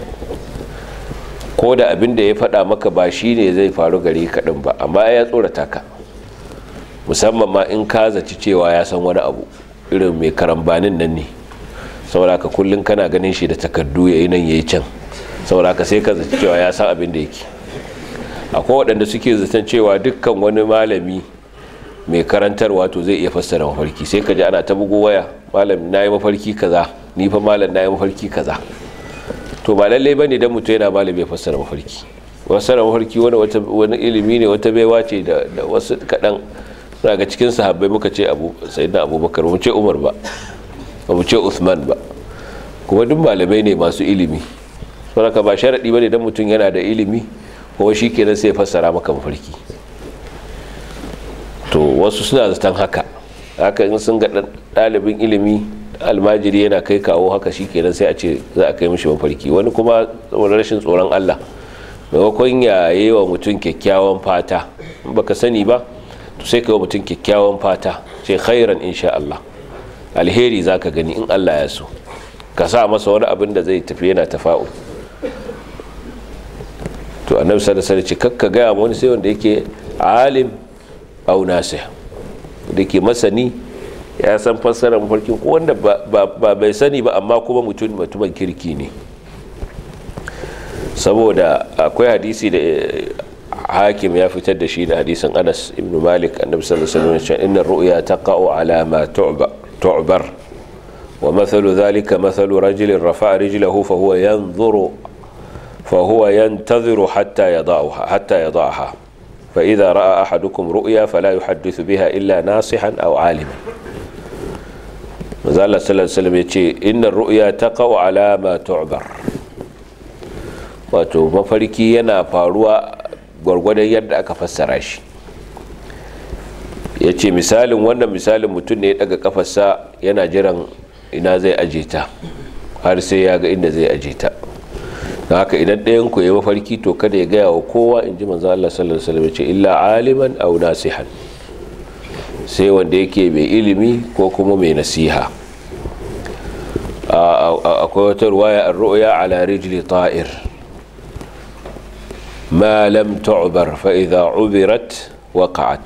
Speaker 1: ko da abin da ya faɗa maka ba shi ne zai faru gare ka ɗin ba amma ya tsorata ka musamman ma in ka zaci cewa ya san wani abu irin mai karambanin nan ne saboda ka kullum kana ganin shi da takardu ya yi nan ya yi can saboda ka sai ka zaci cewa ya san abin da yake akwai waɗanda suke zaton cewa dukkan wani malami mai karantarwa to zai iya fassara mafarki sai ka ji ana ta bugo waya malam na yi mafarki kaza ni fa malam na yi mafarki kaza to ba lallai bane dan mutum yana malam ya fassara mafarki fassara mafarki wani wani ilimi ne wata baiwa ce da wasu kaɗan daga cikin sahabbai muka ce abu sayyidina abubakar mu ce umar ba ba mu ce usman ba kuma duk malamai ne masu ilimi saboda ba sharadi bane dan mutum yana da ilimi kuma shi kenan sai fassara maka mafarki to wasu suna zaton haka haka in sun ga ɗalibin ilimi almajiri yana kai kawo haka shi kenan sai a ce za a kai mishi mafarki wani kuma wani rashin tsoron allah maimakon ya yi wa mutum kyakkyawan fata baka sani ba to sai ka yi wa mutum kyakkyawan fata ce khairan insha allah alheri za ka gani in allah ya so ka sa masa wani abin da zai tafi yana tafa'u to annabi sallallahu alaihi wasallam ce kakka gaya wani sai wanda yake alim au nasih da ke masani ya san fassarar mafarkin ko wanda ba bai sani ba amma kuma mutum mutumin kirki ne saboda akwai hadisi da hakim ya fitar da shi da hadisin anas ibn malik annabi sallallahu alaihi wasallam inna ru'ya taqa'u ala ma tu'bar wa mathalu dhalika mathalu rajulin rafa'a rijlahu fa huwa yanzuru fa huwa yantaziru hatta yada'aha hatta yada'aha fa idha ra'a ahadukum ru'ya fala yuhaddithu biha illa nasihan aw 'aliman manzo Allah sallallahu alaihi wasallam yace innar ru'ya taqa'u ala ma tu'bar wato mafarki yana faruwa gwargwadon yadda aka fassara shi ya ce misalin wannan misalin mutum ne ya daga kafarsa yana jiran ina zai aje ta har sai ya ga inda zai aje ta da haka idan ɗayan ku ya mafarki to kada ya gaya wa kowa in ji manzo Allah sallallahu alaihi wasallam ce illa aliman aw nasihan sai wanda yake mai ilimi ko kuma mai nasiha akwai wata ruwaya ar-ru'ya ala rijli ta'ir ما لم تعبر فإذا عبرت وقعت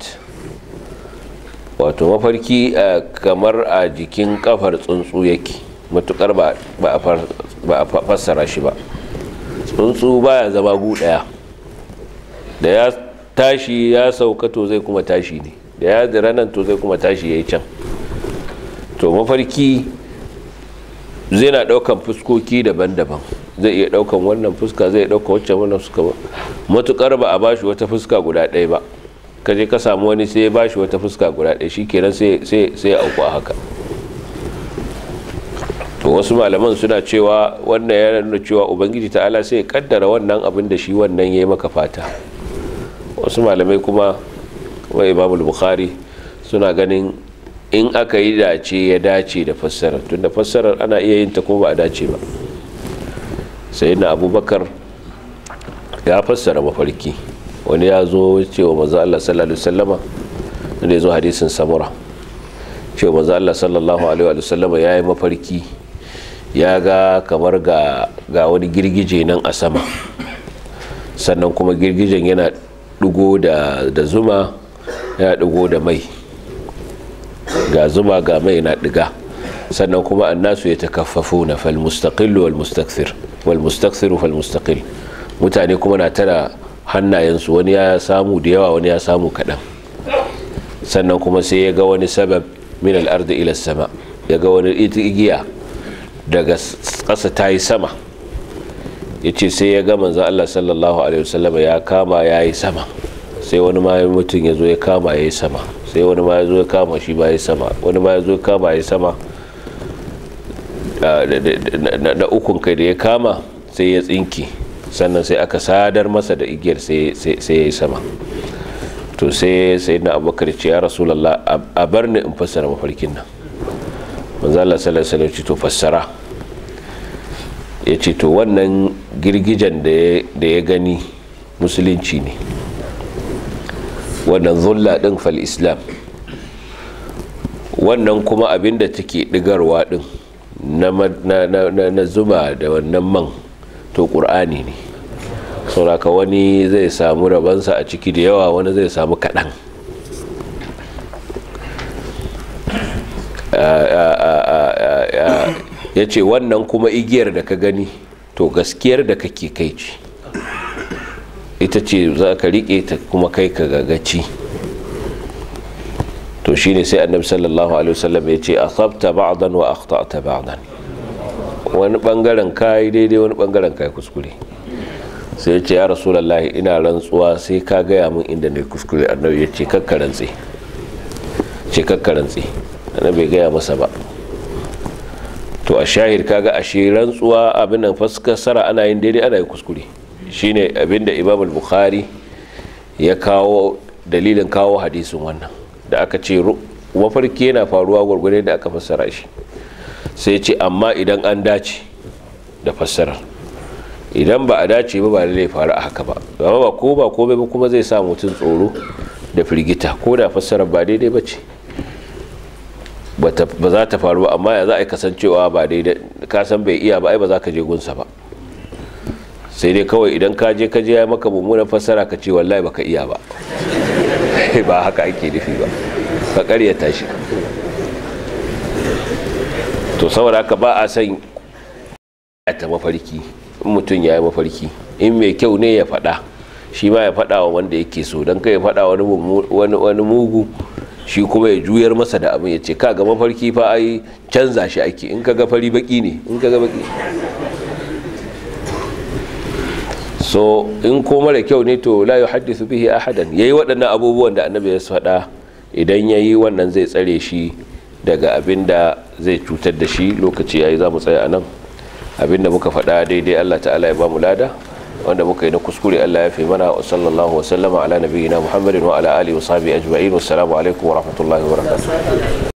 Speaker 1: wato mafarki kamar a jikin kafar tsuntsu yake matukar ba a fassara shi ba tsuntsu baya zama gu daya da ya tashi ya sauka to zai kuma tashi ne da ya zira nan to zai kuma tashi ya yi can to mafarki zai na daukan fuskoki daban-daban zai iya daukan wannan fuska zai dauka wacce wannan fuska ba matukar ba a bashi wata fuska guda ɗaya ba kaje ka samu wani sai ya bashi wata fuska guda ɗaya shikenan sai sai sai auku haka to wasu malaman suna cewa wannan ya nuna cewa ubangiji ta'ala sai ya kaddara wannan abin da shi wannan yayi maka fata wasu malamai kuma wa imamul bukhari suna ganin in aka yi dace ya dace da fassarar tunda fassarar ana iya yin ta ko ba a dace ba sai na abubakar ya fassara mafarki wani ya zo cewa maza Allah sallallahu alaihi wasallama da ya zo hadisin samura cewa maza Allah sallallahu alaihi wasallama ya yi mafarki ya ga kamar ga wani girgije nan a sama sannan kuma girgijen yana dugo da zuma yana dugo da mai ga zuma ga mai na diga sannan kuma annasu ya takaffafu na falmustaqillu wal mustakthir wal mustakthiru fal mustaqil mutane kuma na tara hannayensu wani ya samu da yawa wani ya samu kaɗan sannan kuma sai ya ga wani sabab min al-ardi ila sama ya ga wani igiya daga ƙasa ta yi sama ya ce sai ya ga manzan Allah sallallahu alaihi wasallam ya kama ya yi sama sai wani ma mutum ya zo ya kama ya yi sama sai wani ma ya zo ya kama shi ba ya sama wani ma ya zo ya kama ya yi sama na ukun kai da ya kama sai ya tsinki sannan sai aka sadar masa da igiyar sai ya yi sama to sai sai na abubakar ce ya rasulallah a bar ni in fassara mafarkin nan manzala sallallahu alaihi to fassara ya ce to wannan girgijen da ya gani musulunci ne wannan zulla din fal islam wannan kuma abinda take digarwa din na zuma da wannan man to ƙur'ani ne sauraka wani zai samu rabansa a ciki da yawa wani zai samu kaɗan ya ce wannan kuma igiyar da ka gani to gaskiyar da kake kai ce ita ce za ka riƙe ta kuma kai ka gagaci to shine sai annabi sallallahu alaihi wasallam ya ce asabta ba'dan wa akhta'ta ba'dan wani bangaren kai daidai wani bangaren kai kuskure sai ya ce ya rasulullahi ina rantsuwa sai ka gaya min inda ne kuskure annabi ya ce kakkarantse ce kakkarantse annabi bai gaya masa ba to a shahid kaga ashe rantsuwa abin nan faskasara ana yin daidai ana yin kuskure shine abinda imam al-bukhari ya kawo dalilin kawo hadisin wannan da aka ce mafarki yana faruwa gwargwade da aka fassara shi sai ce amma idan an dace da fassarar idan ba a dace ba ba lallai faru a haka ba gama ba ko ba komai ba kuma zai sa mutum tsoro da firgita ko da fassarar ba daidai ba ce ba za ta faru ba amma ya za a yi kasancewa ba daidai ka san bai iya ba ai ba za ka je gunsa ba sai dai kawai idan ka je ka je ya maka mummunan fassara ka ce wallahi baka iya ba ba haka ake nufi ba ka karyata shi to saboda haka ba a san ta mafarki in mutum ya yi mafarki in mai kyau ne ya faɗa shi ma ya faɗa wa wanda yake so don kai ya faɗa wani mugu shi kuma ya juyar masa da abin ya ce ka ga mafarki fa ai canza shi ake in ka ga fari baki ne in ka ga baki so in ko mara kyau ne to la yuhaddithu bihi ahadan yayi waɗannan abubuwan da annabi ya faɗa idan yayi wannan zai tsare shi daga abin da zai cutar da shi lokaci yayi za mu tsaya a nan abin da muka faɗa daidai Allah ta'ala ya ba mu lada wanda muka yi na kuskure Allah ya fi mana wa sallallahu wa sallama ala nabiyyina Muhammadin wa ala alihi wa sahbihi ajma'in wassalamu alaikum wa rahmatullahi wa barakatuh